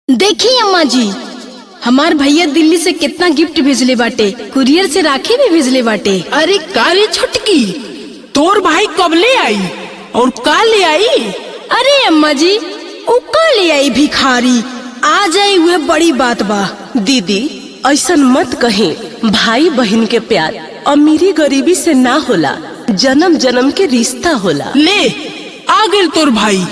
देखी अम्मा जी हमार भैया दिल्ली से कितना गिफ्ट भेजले बाटे कुरियर से राखी भी भेजले बाटे अरे का रे छटकी तोर भाई कब ले आई और का ले आई अरे अम्मा जी उ का ले आई भिखारी आ जाए हुए बड़ी बात बा दीदी ऐसन मत कहीं भाई बहन के प्यार अमीरी गरीबी से ना होला जन्म जन्म के रिश्ता होला ले आ गेल तोर भाई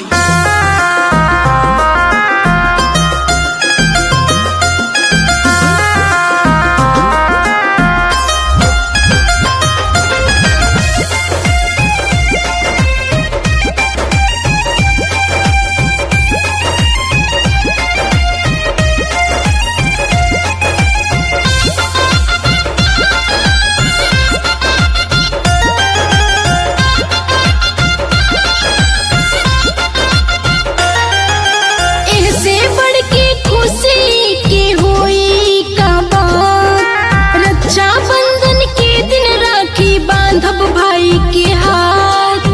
एहसे बढ़ के खुशी के होई का बात रक्षा बंधन के दिन राखी बांधब भाई के हाथ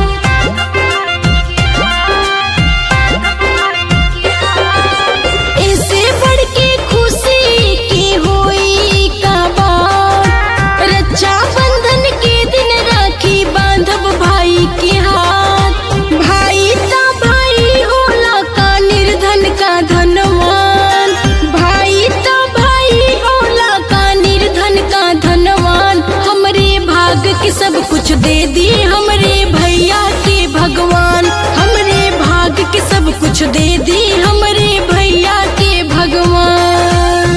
ऐसे बढ़ के खुशी की होई का बात रक्षा बंधन के दिन राखी बांधब भाई के हाथ भाई ता भाई होला का निर्धन का धनवान भाई ता भाई होला का निर्धन का धनवान हमरे भाग के सब कुछ दे दी हमरे भैया के भगवान हमरे भाग के सब कुछ दे दी हमरे भैया के भगवान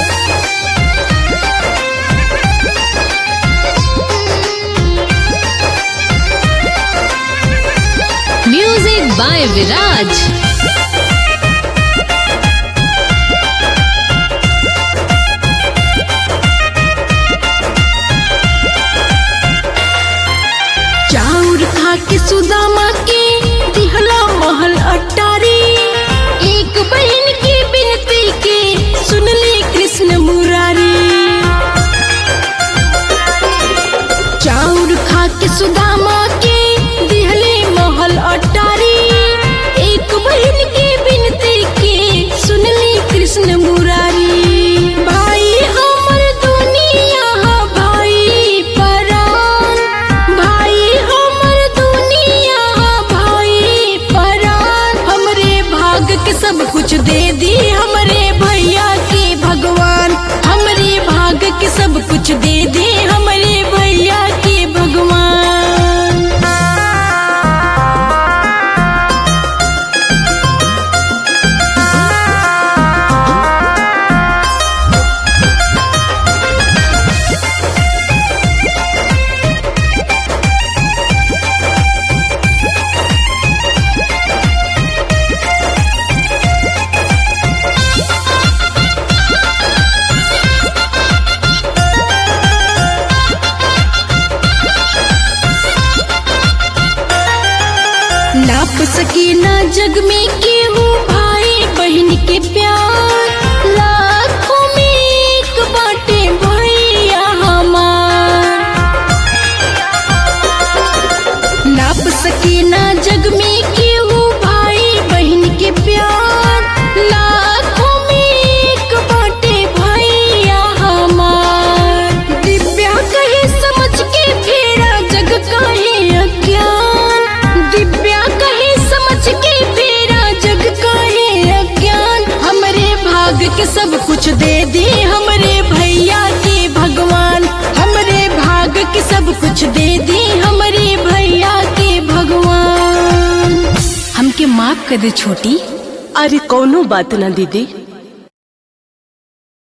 म्यूजिक बाय विराज चाउर खा के सुदामा के दिहला महल अटारी एक बहन की बिनती के सुनली कृष्ण मुरारी चाउर खा के सुदामा के दिहले महल अटारी एक बहन की बिनती के सुनली कृष्ण मुरारी भाई हमर दुनिया हा भाई परान भाई हमर दुनिया हा भाई परान हमरे भाग के सब कुछ दे दी हमरे भैया के भगवान हमरे भाग के सब कुछ दे दी हमरे भैया के भगवान नाप सकी ना जग में केहू भाई बहन के प्यार लाखों में एक बाटे भैया हमार नाप सकी ना जग में केहू भाई बहन के प्यार लाखों में एक बाटे भैया हमार दिव्या कहे समझ के फेरा जग कहे अज्ञान दिव्या कहे समझ के फेरा जग कहे अज्ञान हमरे भाग के सब कुछ दे दी हमरे भैया के भगवान हमरे भाग के सब कुछ दे दी हमरे भैया के भगवान हमके माफ कर दे छोटी अरे कोनो बात ना दीदी